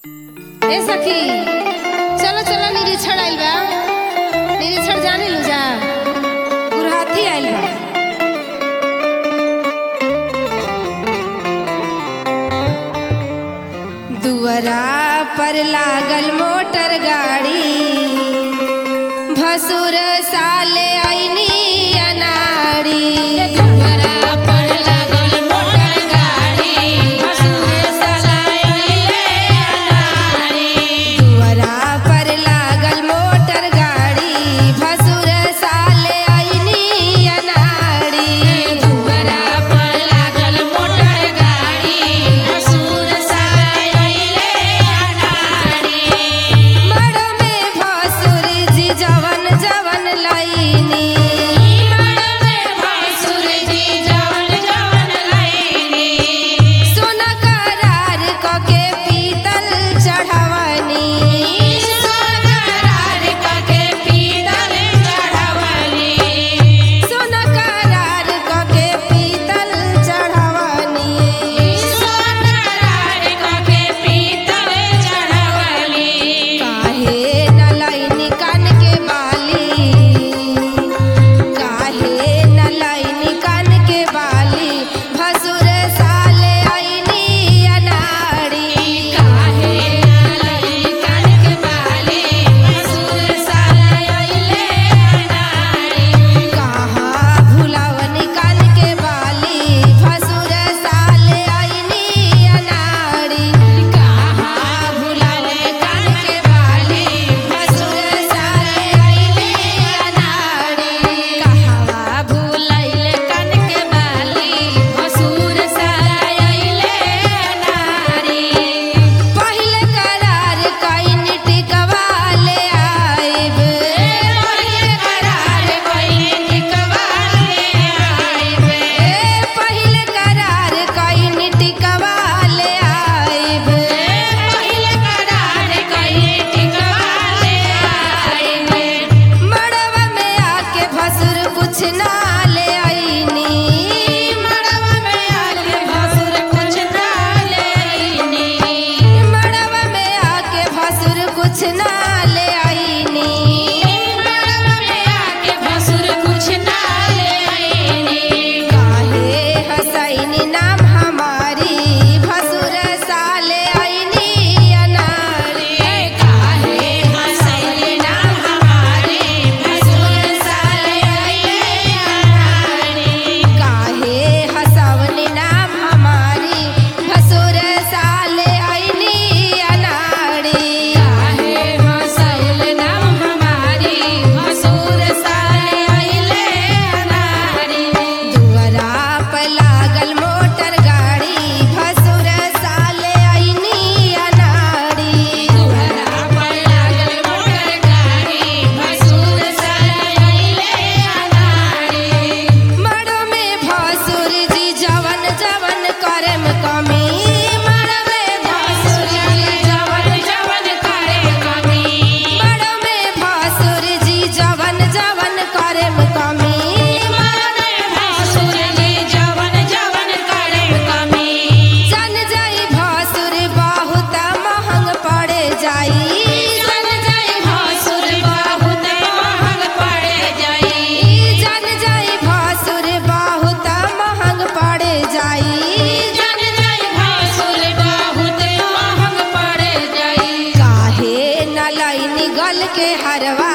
ए सखी चलो चलो निरीक्षण आइल बा निरीक्षण जाने लू जा गुरहाथी आइल बा दुअरा पर लागल मोटर गाड़ी भसुर साले आईनी अनाड़ी दुअरा पर लागल मोटर गाड़ी भसुर साले आईनी अनाड़ी दुअरा पर लागल मोटर गाड़ी भसुर साले आईनी अनाड़ी दुअरा पर लागल मोटर गाड़ी भसुर साले आईनी अनाड़ी मड़ में भसुर जी जवन जवन लईनी मड़ में भसुर जी जवन जवन लईनी सोना करार कके पीतल चढ़वनी सोना करार कके पीतल चढ़वनी सोना करार कके पीतल चढ़वनी सोना करार कके पीतल चढ़वनी काहे न लईनी कान के बाली काहे न लईनी कान के बाली भसुर साले आईनी अनाड़ी काहे न लईनी कान के बाली भसुर साले आईले अनाड़ी कहाँ भुलावनी कान के बाली भसुर साले आईनी अनाड़ी कहाँ भुलावनी कान के बाली भसुर साले आईनी अनाड़ी कहवा भुलाइले कान के बाली भसुर साले आईले अनाड़ी पहिले करार कइन टिकवा ले आइब पहिले करार कइन टिकवा ले आइब पहिले करार कइन टिकवा ले आइब पहिले करार कइन टिकवा ले आइब मड़वा में आके भसुर कुछ ना ले आईनी मड़वा में आके भसुर कुछ ना ले आईनी मड़वा में आके भसुर कुछ ना ले आईनी मड़वा में आके भसुर कुछ ना ले आईनी काहे हसैनी नाम हमारी भसुर साले आईनी अनारी काहे हसैनी नाम हमारी भसुर साले आईनी अनारी काहे हसवनी नाम हमारी भसुर साले आईनी अनाड़ी काहे हसैल नाम हमारी भसुर साले आईले अनाड़ी दुअरा पर लागल मोटर गाड़ी भसुर साले आईनी अनाड़ी दुअरा पर लागल मोटर गाड़ी भसुर साले आईले अनाड़ी मड़ो में भसुर जी जवन जवन करम कमी मड़ो में भसुर जी जवन जवन करम कमी मड़ो में भसुर जी जवन जवन करम कमी मड़ो में भसुर जी जवन जवन करम कमी जन जाई भसुर बहुत महंग पड़े जाई जन जाई भसुर बहुत महंग पड़े जाई जन जाई भसुर बहुत महंग पड़े जाई जन जाई भसुर बहुत महंग पड़े जाई काहे न लईनी गल के हरवा